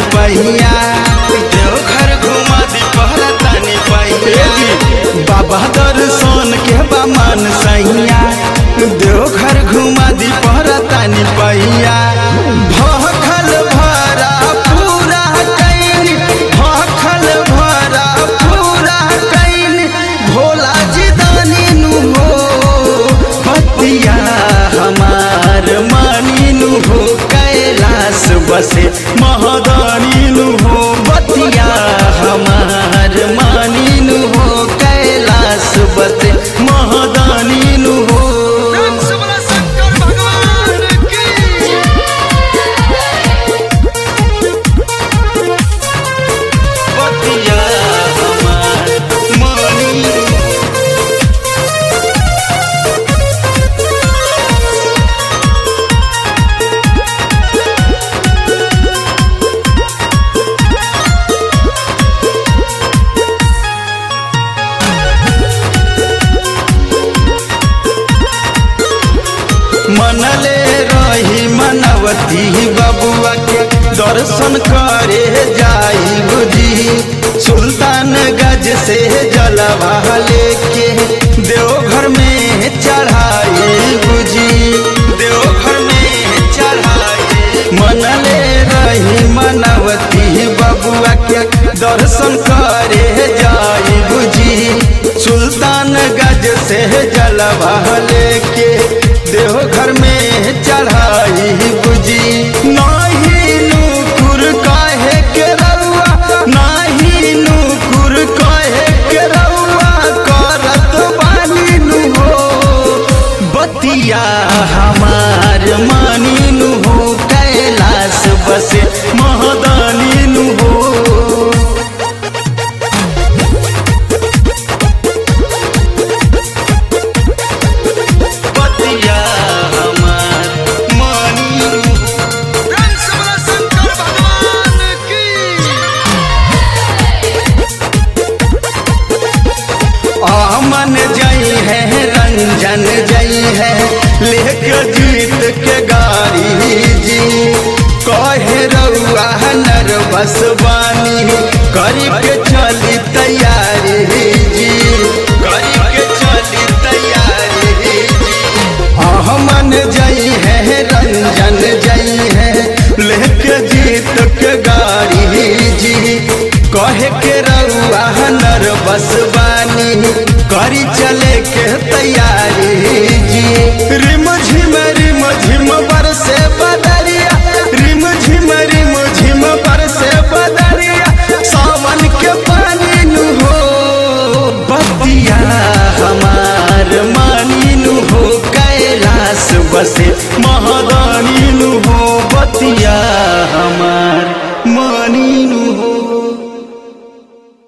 पहिया देवघर घुमा दी पहरा तानी पहिया बाबा दर्शन के बमन सैया देवघर घुमा दी पहरा तानी पहिया भखल भरा पूरा कैन भखल भरा पूरा कैन भोला जी दानी नु हो पतिया हमार मानी नु हो कैलाश बसे महदानी नु हो बतिया हमार मानी नु हो कैलाश बसे महदानी नु हो शंकर भगवान की बतिया हमार मानी नु हो मनले रही मनवती बबुआ के दर्शन करे जाई बुझी सुल्तान गज से जलवा लेके देवघर में चढ़ाई बुझी देवघर में चढ़ाई मनले रही मनवती बबुआ के दर्शन करे जाई बुझी सुल्तान गज से जलवा लेके देवघर में चढ़ाई बुझी नाही नूपुर काहे के रउआ नाही नूपुर काहे के रउआ करत बानी नु हो बतिया हमार मानी नु हो कैलाश बसे महदानी नु हो बतिया हमार मानी नु हो शंकर भगवान की आमन जई है रंजन जई है लेके जीत के गाड़ी जी कहे रउआ नर बसवानी करी के चली तैयारी जी करी के चली तैयारी जी आमन जई है रंजन जई है लेके जीत के गाड़ी जी कहे के रउआ नर बसवानी करी चले के तैयारी जी रिम झिम रिम झिम बरसे बदरिया रिम झिम रिम झिम बरसे बदरिया सावन के पानी नु हो बतिया हमार मानी नु हो कैलाश बसे